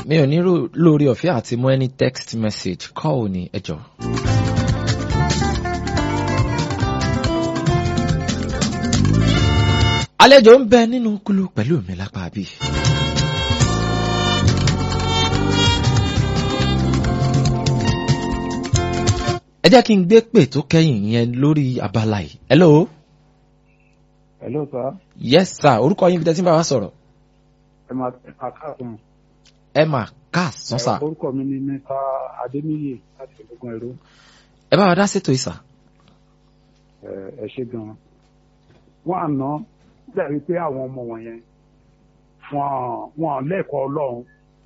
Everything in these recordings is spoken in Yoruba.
mi ò ní rò- lórí ọ̀fẹ́ àti mú any text message call ní ẹjọ́. àlejò ń bẹ nínú kúlú pẹ̀lú mi lápá bí. ẹ jẹ́ kí n gbé pè tó kẹ́yìn yẹn lórí abala yìí. hello. Hello sir. yes sir orúkọ yín bí tẹ́tí bá wa sọ̀rọ̀. Ẹ máa ẹ máa káàkiri. ẹ mà káàsán sà. Orúkọ mi ni Mẹ́ta Adéníyè láti Ológun Ẹ̀rọ. ẹ bá wa dá sétò ìsà. Ẹ ẹ ṣe gan-an. Wọ́n àná dẹ̀rí pé àwọn ọmọ wọ̀nyẹn wọ́n wọ́n lẹ́kọ̀ọ́ Ọlọ́run.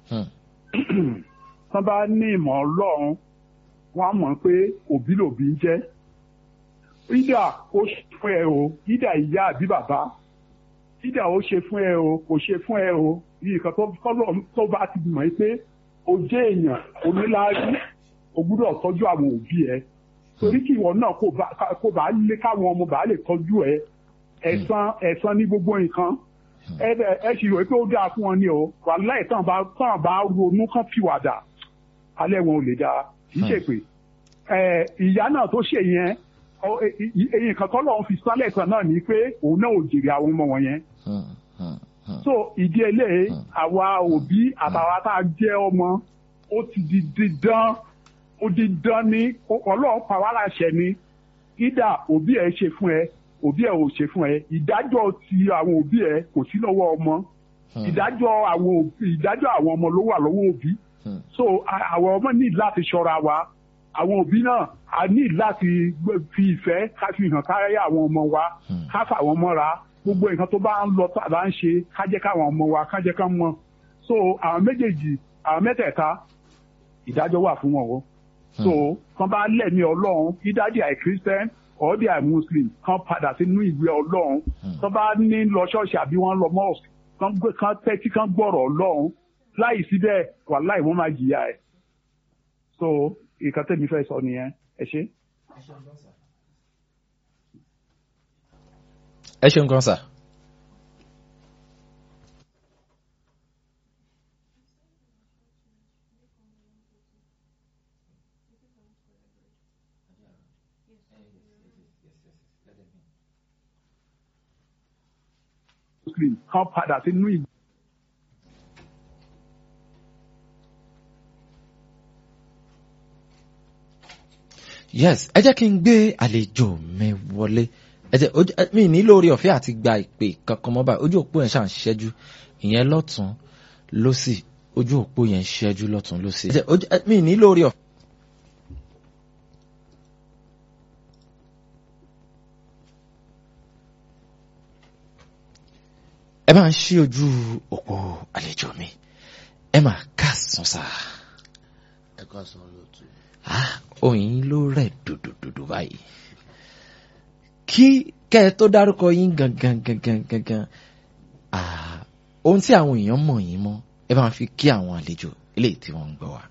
Tán bá ní ìmọ̀ Ọlọ́run, wọ́n á mọ̀ pé òbí lòbí ń jẹ́. Ídà ó ṣe fún ẹ o, ídà ìyá àbí bàbá. Ídà ó ṣe fún ẹ o, kò ṣe fún ẹ o. Yìí kan tó tọ́lọ̀ tó bá ti mọ̀ pé o jẹ́ èèyàn oníláárí, o gbúdọ̀ tọ́jú àwọn òbí ẹ. Torí kí ìwọ náà kó bá kó bá lé káwọn ọmọ bá lè tọ́jú ẹ. Ẹ̀san ẹ̀san ní gbogbo nǹkan. Ẹ bẹ̀- ẹ sì rò pé ó dáa fún wọn ni o. Wàláì tán bá tán bá ronú kán fìwàdà. Alẹ́ wọn ò lè dáa. Kì í ṣe pé ẹ, ìyá náà tó ṣe yẹn ọ- ẹ- ẹ- ẹyin kan tọ́lọ́run fi sálẹ̀ kan náà ni pé òun náà ò jèrè àwọn ọmọ wọn yẹn so ìdí eléyìí àwa òbí àtàwa tá a jẹ́ ọmọ ó ti di dídán ó di dán ní ọlọ́run pa wá láṣẹ ni ìdá òbí ẹ ṣe fún ẹ òbí ẹ ò ṣe fún ẹ ìdájọ́ ti àwọn òbí ẹ kò sí lọ́wọ́ ọmọ ìdájọ́ àwọn òbí ìdájọ́ àwọn ọmọ ló wà lọ́wọ́ òbí so a- àwọn ọmọ ní láti ṣọ́ra wa àwọn òbí náà a ní láti gbé- fi ìfẹ́ ká fi hàn káyé àwọn ọmọ wa ká fà wọ́n mọ́ra gbogbo nǹkan tó bá ń lọ tó àbá ń ṣe ká jẹ́ káwọn ọmọ wa ká jẹ́ ká mọ̀ so àwọn méjèèjì àwọn mẹ́tẹ̀ẹ̀ta ìdájọ́ wà fún wọn o so kan bá lẹ́mí ọlọ́run either they are christian or they are muslim kan padà sínú ìwé ọlọ́run kan bá ní lọ ṣọ́ọ̀ṣì àbí wọ́n lọ mosque kan gbé kan tẹ́tí kan gbọ́rọ̀ ọlọ́run láì síbẹ̀ wàláì wọ́n máa jìyà ẹ̀ so ìkan tẹ́mi fẹ́ sọ nìyẹn ẹ ṣé. ẹ ṣeun kan sà. muslim kan padà sínú ìwé. yes ẹ jẹ́ kí n gbé àlejò mi wọlé ẹ jẹ́ ojú- ẹ- mi ní lórí ọ̀fẹ́ àti gba ìpè kankan mọ́ báyìí ojú òpó yẹn ṣàn ṣẹ́jú ìyẹn lọ́tún lọ́sì ojú òpó yẹn ṣẹ́jú lọ́tún lọ́sì. ẹ jẹ́ ojú- ẹ- mi ní lórí ọ̀fẹ́. ẹ máa ń ṣí ojú òpó àlejò mi ẹ máa káàsán sáà ẹ ká san lóòtú. ah oyin ló rẹ̀ dòdòdòdò báyìí kí kẹ́ ẹ tó dárúkọ yín gangan gangan gangan ah ohun tí àwọn èèyàn mọ̀ yín mọ́ ẹ bá fi kí àwọn àlejò eléyìí tí wọ́n ń gbọ́ wa.